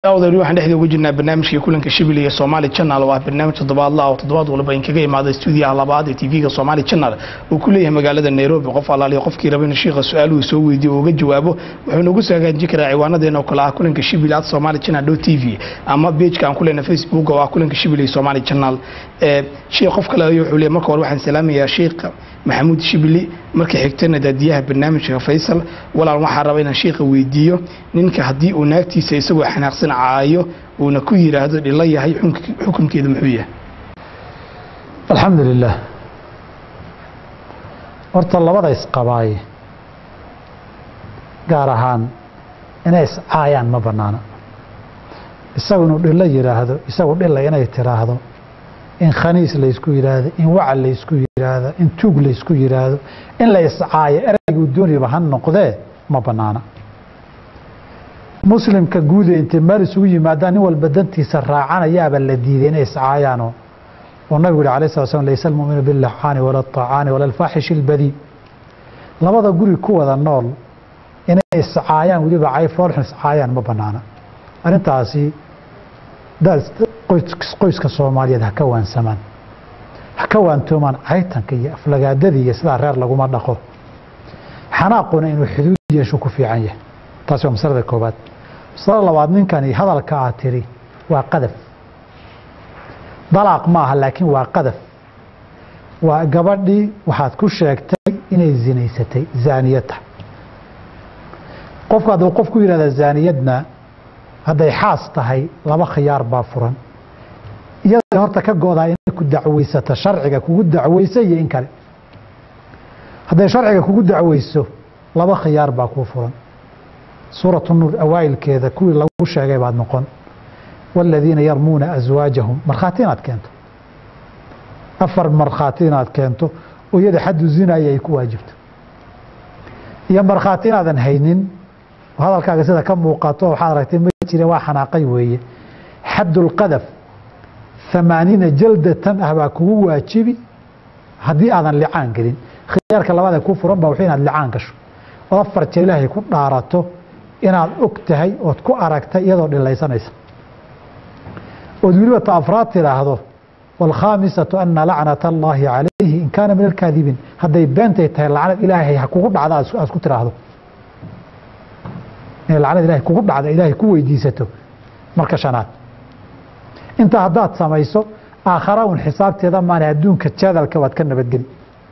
awdari waxaan dhexda uga jirnaa barnaamijkii kulanka shibil iyo somaali channel oo ah barnaamij toddobaadla oo toddobaad walba in kaga imaada stuudiyaha labaad ee tv-ga somaali channel uu ku leeyahay magaalada nairobi qof alaaliya qofkii raba in shiikha su-aaluhu soo weydiyo oo uga jawaabo wuxuu nagu soo hagaajin karaa ciwaanadeena oo kale ah kulanka shibil at somaali channel dot t v ama pageka aan ku leenahay facebook oo ah kulanka shibil iyo somaali channel sheekh qof kale ayuu wuxuu leeyahay marka hore waxaan salaamayaa sheekha maxamuud shibili marka xigtana daadiyaha barnaamijka faysal walaal waxaa raba inaan sheikha weydiiyo ninka haddii uu naagtiisa isagoo xanaaqsan caayo uuna ku yidhaahdo dhilo yahay xukunkeedu muxuu yahay alxamdu lilah horta labada isqabaaye gaar ahaan inay iscaayaan ma banaana isagu inuu dhilo yidhaahdo isagu dhila inay tiraahdo in khaniis laysku yidhaahdo in wacal laysku yidhaahdo in tuug laysku yidhaahdo in la iscaayo erayguu doonayaba ha noqdee ma banaana muslimka guude intay meel isugu yimaadaan nin walba dantiisa raacanayaaba la diiday inay iscaayaanoo oo nabigu yihi alay sala slam laysa almuminu bilaxaani wala aطacaani wala alfaaxishi اlbadii labada guri ku wada nool inay iscaayaan weliba cayfoolxun iscaayaan ma banaana arrintaasi qoyska soomaaliyeed ha ka waansamaan ha ka waantoomaan caytanka iyo aflagaadadii iyo sidaa reer laguma dhaqo xanaaquna inuu xuduud yeeshu ku fiican yahay taasi waa masalada koobaad masalada labaad ninkani hadalka aad tiri waa qadaf dalaaq ma aha laakiin waa qadaf waa gabadhii waxaad ku sheegtay inay zinaysatay zaaniyadta qofku hadduu qof ku yihahda zaaniyadna hadday xaas tahay laba khiyaar baa furan iyada horta ka godaa inay ku dacweysato sharciga kugu dacweysa iyo in kale hadday sharciga kugu dacweyso laba khiyaar baa kuu furan suuratu nuur awaa'ilkeeda kuwii lagu sheegay baad noqon waaladiina yarmuuna aswaajahum markhaati inaad keento afar markhaati inaad keento oo iyada xaddu zinaya ay ku waajibto iyo markhaati inaadan haynin hadalkaaga sida ka muuqato waxaad aragtay ma jire waa xanaaqay weeye xaddulqadaf amaaniina jaldatan ah baa kugu waajibi haddii aadan licaan gelin khiyaarka labaad ee kuu furan ba wuxuu inaad licaan gasho ood afar jeer ilaahay ku dhaarato inaad og tahay ood ku aragtay iyadoo dhilaysanaysa ood weliba ta afraad tidhaahdo waalkhaamisatu ana lacnata allaahi calayhi in kaana min alkaadibiin hadday beentay tahay lacnad ilaahay ha kugu dhacda aad ku tiraahdo inay lacnad ilahay kugu dhacda ilaahay ku weydiisato marka shanaad intaa haddaad samayso aakhara un xisaabteeda maana adduunka jadalka waad ka nabadgeli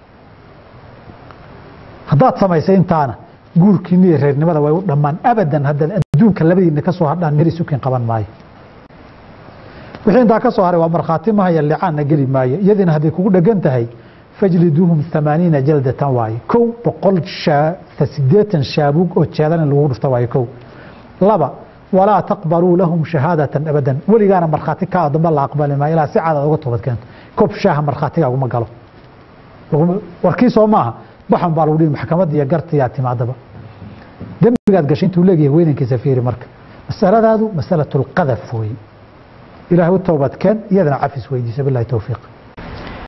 haddaad samaysay intaana guurkiina iyo reernimada way u dhammaan abadan haddaad adduunka labadiina ka soo hadhaan meri sukin qaban maayo wixii intaa ka soo haray waa markhaati mahaya licaanna geli maayo iyadiina hadday kugu dhegan tahay fajliduuhum amaaniina jaldatan waaye kow boqol sideetan shaabuug oo jeedan in lagu dhufta waaye kow laba walaa taqbaluu lahum shahaadatan abadan weligaana markhaati kaa dambe la aqbali maayo ilaa si cadaad uga toobad keento kob shaaha markhaatigaaguma galo warkii soo maaha baxan baa lagu dhihi maxkamadda iyo gartiyaa timaadaba dembigaad gashay intuu leegayahay weynankiisa fiiri marka masaladaadu masalatu lqadaf weeye ilaahay u toobadkeen iyadana cafis weydiisa bilahi towfiiq